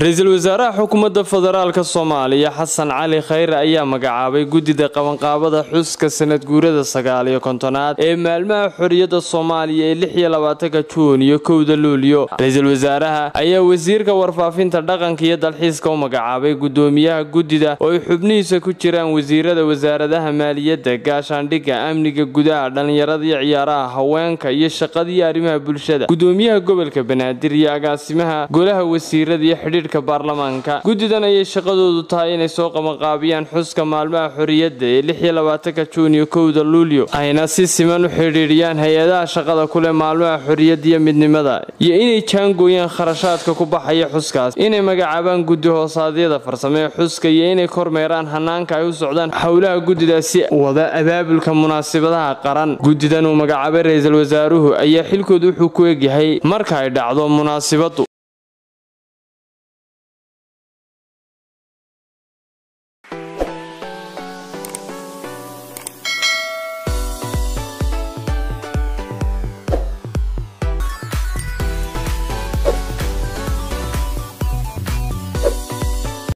ra-iisul wasaaraha xukuumadda federaalka soomaaliya xasan cali khayre ayaa magacaabay guddida qabanqaabada xuska sanad guurada sagaal iyo kontonaad ee maalmaha xorriyadda soomaaliya ee lix iyo labaatanka juun iyo kowda luulyo ra-iisul wasaaraha ayaa wasiirka warfaafinta dhaqanka iyo dalxiiska u magacaabay guddoomiyaha guddida oo ay xubnihiisa ku jiraan wasiirada wasaaradaha maaliyadda gaashaandhigga amniga gudaha dhallinyarada iyo ciyaaraha haweenka iyo shaqadiiyo arrimaha bulshada guddoomiyaha gobolka banaadir iyo agaasimaha golaha wasiirada iyo xidhiidhka baarlamaanka guddidan ayay shaqadoodu tahay inay soo qabanqaabiyaan xuska maalmaha xorriyadda ee lix iyo labaatanka juun iyo kowda luulyo ayna si siman u xidhiidhiyaan hay-adaha shaqada kuleh maalmaha xorriyadda iyo midnimada iyo inay jaangooyaan kharashaadka ku baxaya xuskaas inay magacaabaan guddi hoosaadyada farsame ee xuska iyo inay kormeeraan hanaanka ay u socdaan howlaha guddidaasi wada abaabulka munaasabadaha qaran guddidan uu magacaabay ra-iisul wasaaruhu ayaa xilkooda wuxuu ku egyahay marka ay dhacdo munaasibadu